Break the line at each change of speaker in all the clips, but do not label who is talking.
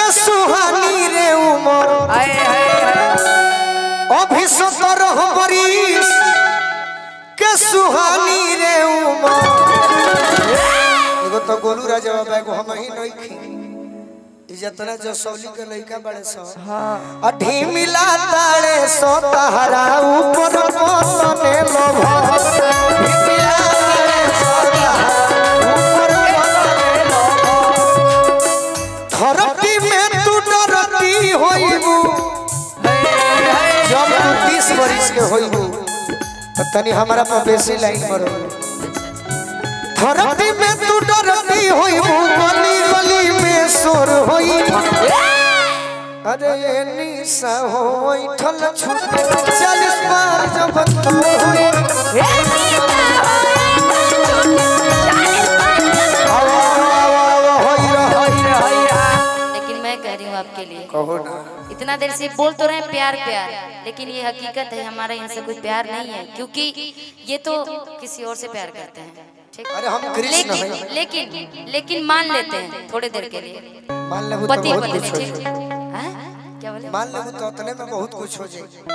के सुहानी रे उमर
हाय हाय हाय
अभी सतर बरिस के सुहानी रे उमर एगो तो गोलू राजा बाबा एगो हम ही नहीं खी ई जतना जो सौली के लइका बड़े सो
हाँ
अठी मिला ताड़े सो तहरा ऊपर मोतने लोभ अठी मिला ताड़े सो तहरा ऊपर मोतने लोभ। धरती में तू डरती होइबू जब तू तीस बरिस के होइबू तो तनी हमारा पर बेसी लाइन मरो धरती में तू डरती होइबू गली गली में शोर होई अरे ये निशा हो ठल छूट चालीस बार जब तू होई आवा, आवा, आवा, होई रहो।
लेकिन मैं कह रही हूँ आपके लिए
कहो ना
इतना देर से बोल तो रहे हैं प्यार प्यार लेकिन ये हकीकत है हमारे यहाँ से कोई प्यार नहीं है क्योंकि ये तो किसी और से प्यार करते हैं ठीक
अरे हम कृष्ण
लेकिन
हैं
लेकिन लेकिन मान लेते हैं थोड़े देर के लिए
मान लेबू तो
पति
बहुत
पत्नी
कुछ हो
ठीक
जाए
हैं? क्या बोले
मान लेबू तो उतने में बहुत कुछ हो जाए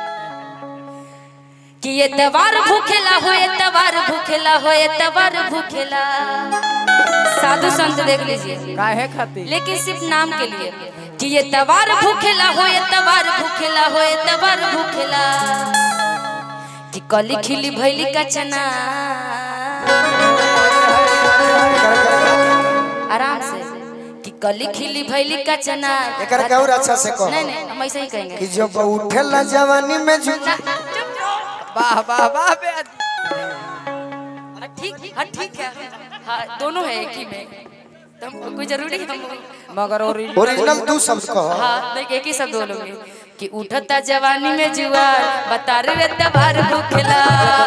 कि ये तवार भूखेला हो ये तवार भूखेला हो ये तवार भूखेला साधु संत देख लीजिए
काहे खातिर
लेकिन सिर्फ नाम के लिए कि ये तवार भूखेला हो ये तवार भूखेला हो ये तवार भूखेला कि कली खिली भैली का चना आराम से कि कली खिली भैली का चना
एकर का और अच्छा से कहो
नहीं नहीं हम ऐसे ही कहेंगे
कि जब उठेला जवानी में जो
वाह वाह वाह बे
हाँ, ठीक हाँ ठीक है हाँ दोनों है एक ही में तो हमको कोई जरूरी हम
मगर और
ओरिजिनल दू शब्द कहो
हाँ देख एक ही शब्द बोलोगे कि उठता जवानी में जुआर बता रे तबार भूखेला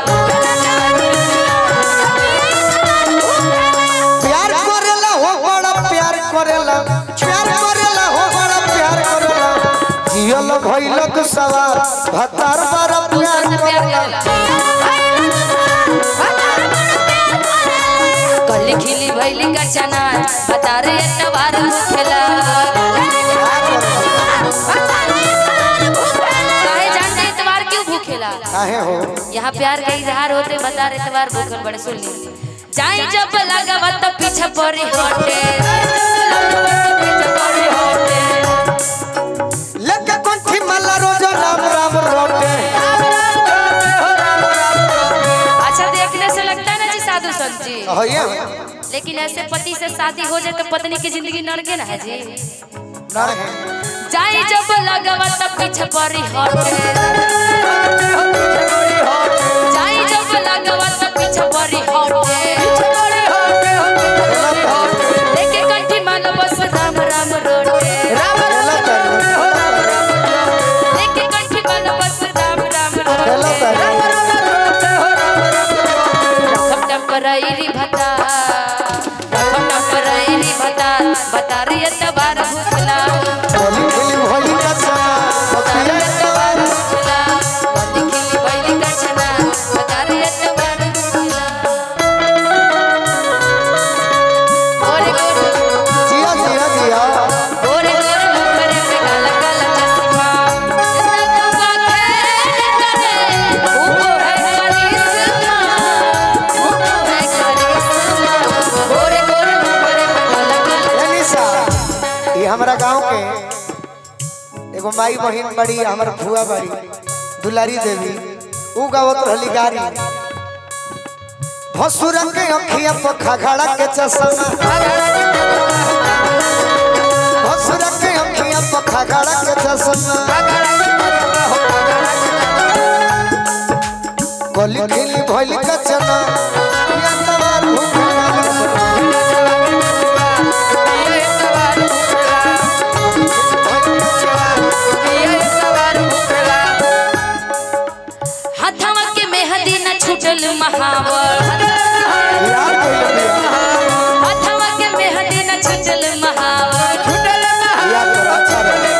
प्यार करेला हो बड़ा प्यार करेला प्यार करेला हो बड़ा प्यार करेला जियल भइल तो सवार भतार बड़ा प्यार करेला
कली खिली भैली का चना बता रे तबार भूखेला काहे जान जाए तबार क्यों भूखेला
काहे हो
यहाँ प्यार का इजहार होते बता रहे तबार भूखल बड़े सुन ली जाई जब लगावा तो पीछे पड़ी हटे पीछे पड़ी हटे
लेके कंठी मल्ला रोज राम राम रोटे
अच्छा देखने से लगता है ना जी साधु संत जी
होइए
लेकिन ऐसे पति से शादी हो जाए तो पत्नी की जिंदगी नरके ना है जी
ना है
जाई जब लगावा तब पीछे पड़ी हटे जाई जब लगावा तब पीछे पड़ी हटे लेके कंठी मानो बस राम राम रोटे लेके कंठी मानो बस राम राम रोटे रखम टपराइली भता रखम टपराइली भता बता रही है तबार भूखला
होली खेली होली का समा
बता रही है तबार भूखला बंदी खिली बैली का चना बता रही है तबार भूखला ओरे गोरे
जिया जिया जिया
गोरे गोरे मुखरे पे काला काला चश्मा रंगवा खेल करे वो है करिश्मा वो है करिश्मा गोरे गोरे मुखरे पे काला काला
ए निशा ये हमारा गांव के एगो माई बहिन बड़ी हमर फुआ बड़ी दुलारी देवी ऊ गावत रहली गारी भसुर के अखिया पर खगड़ा के चश्मा भसुर के अखिया पर खगड़ा के चश्मा कली खिली भइल का चना या तवार भूखला
हाथवा के मेहंदी न छूटल महावर
यार कइले बिया
हाथवा के मेहंदी न छूटल महावर
यार कर अच्छा रहे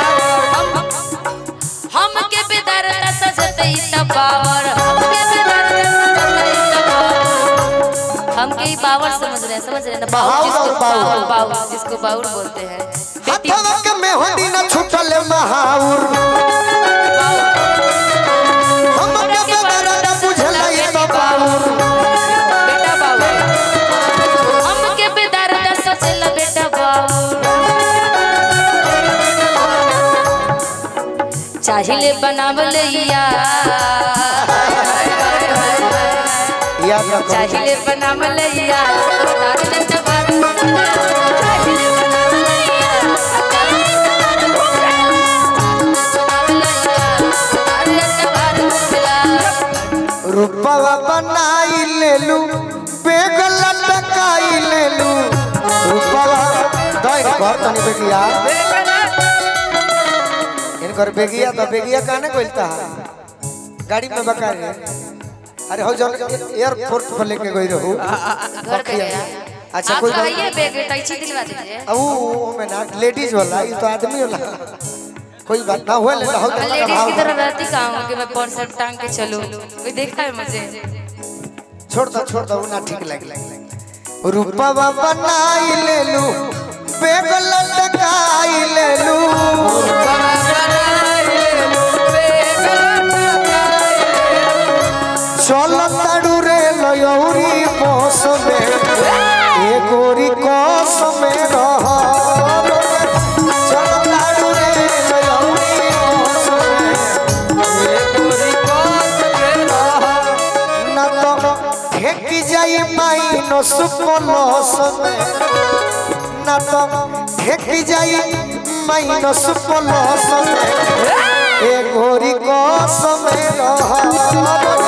हम के बेदरता सजतई तबावर हम के बेदरता सजतई तबावर हम के ई पावर समझ रहे हैं समझ रहे हैं ना
बाउल
बाउल जिसको
और बाउल।
बाउल बाउल जिसको बाउल बोलते हैं बेटी
हथवा के मेहंदी न छूटल महाउर हम के बगैर न बुझल ये तो बाउर
बेटा बाउल हम के बेदर्द सोचल बेटा बाउल चाहिले बनावल यार
याद रखो
चाहिले बनावल यार तार ले तबार चाहिले बनावल यार तार ले तबार
रूपवा बनाई लेलू बेग लटकाई लेलू रूपवा दई घर तनी बेगिया इनकर बेगिया तो बेगिया काने कोइलता गाड़ी में बका रे अरे हो जन एयरपोर्ट पर लेके गई रहू
घर पे गया
अच्छा
आप
कोई बात
कहिए बैग टैक्सी दिलवा दीजिए
अब वो में ना लेडीज वाला ये तो आदमी वाला कोई बात ना हुआ ले हो
मैं लेडीज की तरह रहती कहाँ हूँ कि मैं पौन शर्ट टांग के चलूँ कोई देखा है मुझे
छोड़ दो छोड़ दो ना ठीक लगे रूपवा बनाई लेलू बेग लटकाई लेलू चल ताड़ू रे लयौरी बस में ए गोरी कस में रह चल ताड़ू रे लयौरी बस में ना तो फेंक जाई माइनस प्लस में ना तो फेंक जाई माइनस प्लस में ए गोरी कस में रह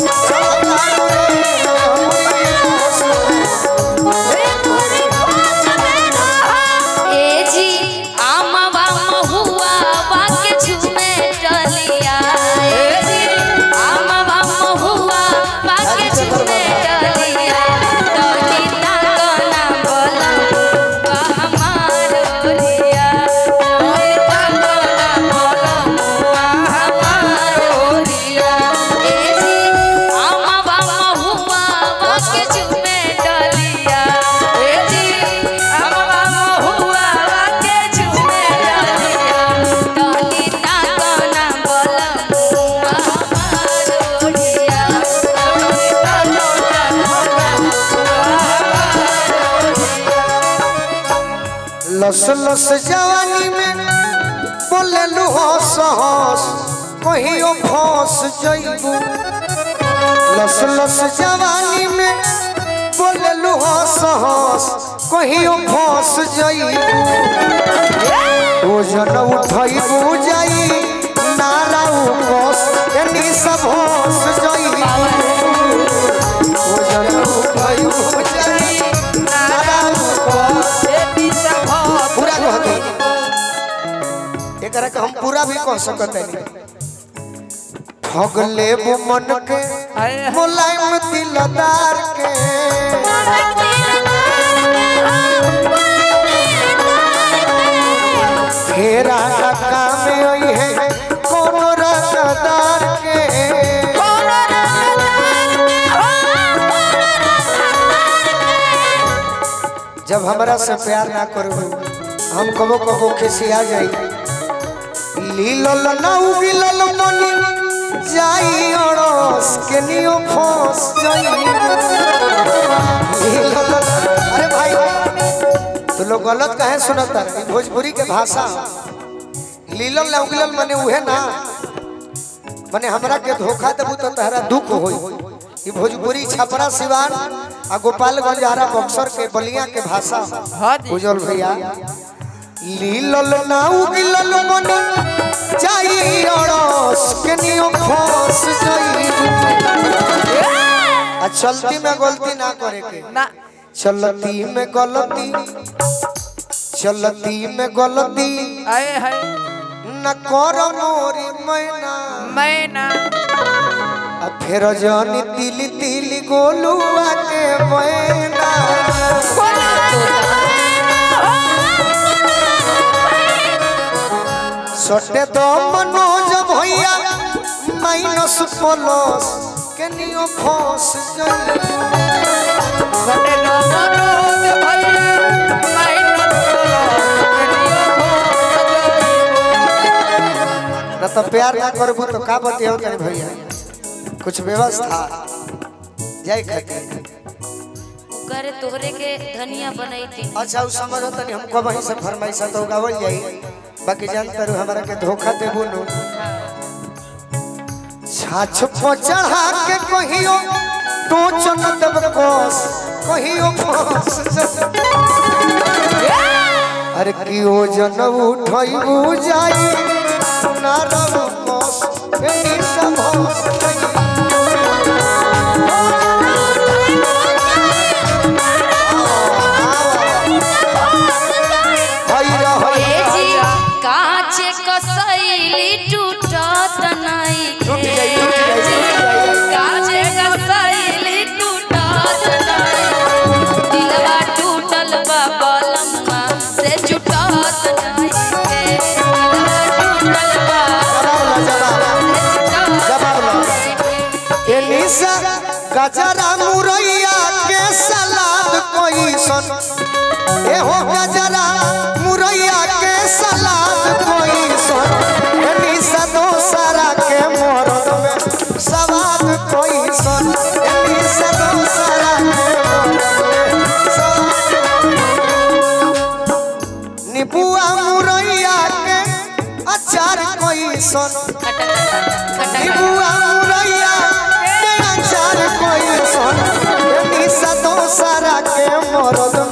ए जी आमा बामा हुआ वाके झूमे डलिया ए जी आमा बामा हुआ वाके झूमे डलिया डली ना गाना बोला बा हमारो रिया डली ना गाना बोला बा हमारो रिया ए जी आमा बामा हुआ वाके झूमे डलिया ए जी आमा बामा हुआ वाके झूमे डलिया डली ना गाना बोला बा हमारो रिया डली ना गाना
लस लस जवानी में बोललू हंस हंस कहियो फंस जइबू लस लस जवानी में बोललू हंस हंस कहियो फंस जइबू ओजन उठइबू जाई नारा कस एनी सब हंस जइबू ओजन उठइबू जाई नारा कस पूरा कहते एकरा के हम पूरा भी कह सकते नहीं ठग लेबू मन के मुलायम दिलदार के फेरा टका में आई है कोनो रसदार के जब हमरा से प्यार ना करू हम कबो कबो खिसिया जाई लीलल ना उगिलल मनी जाई अड़स के नियो फंस जाई लीलल अरे भाई तो लोग गलत कहे सुनता है भोजपुरी के भाषा लीलल ना उगिलल मने उहे ना मने हमरा के धोखा देबू तो तहरा दुख होई ई भोजपुरी छपरा सिवान आ गोपालगंज आरा बक्सर के बलिया के भाषा
हाँ जी
उजल भैया लीलल ना उगिलल मन जाई अड़स के नियो फंस जाई आ चलती में गलती ना करे के
ना
चलती में गलती चलती में गलती
आए है
न कर मोरी मैना
मैना
आ फिर जानी तिली तिली गोलुआ के मैना सटे दो मनोज भैया माइनस प्लस के नियो फंस जाई
सटे न मनोज भैया मेहनत करो केनियो हो सजइबो
न तो प्यार ना करबू तो का बतियो तनी भैया कुछ व्यवस्था जय खके
करे तोहरे के धनिया बनैती
अच्छा उ समझ तनी हमको वहीं से फरमाइश तो गावल जाई बाकी जानते रहो हमरा के धोखा देबू नु छाछ पर चढ़ा के कहियो तो चन देब कोस कहियो कोस अरे कियो जन उठैबू जाई ना रब कोस एनी सब होस हई रहई
ए जी काचे कसैली टूटत नहीं
टूट जाई, टूट जाई, टूट जाई।
काचे कसैली टूटत नहीं दिलवा टूटल बा बलम्मा से जुटत नहीं दिलवा टूटल बा
जवाब ला, जवाब ला।
से जुटत
जवाब ला।
नहीं।
ए निशा गजरा मुरैया के सलाद कोई सन ए हो गजरा मुरैया के सलाद कोई सन ए निशा दोसरा के मोरद में सवाद कोई सन ए निशा दोसरा के मोरद में सवाद निबुआ मुरैया के अचार कोई सन निबुआ मुरैया के अचार कोई सन निशा दोसरा के मोरद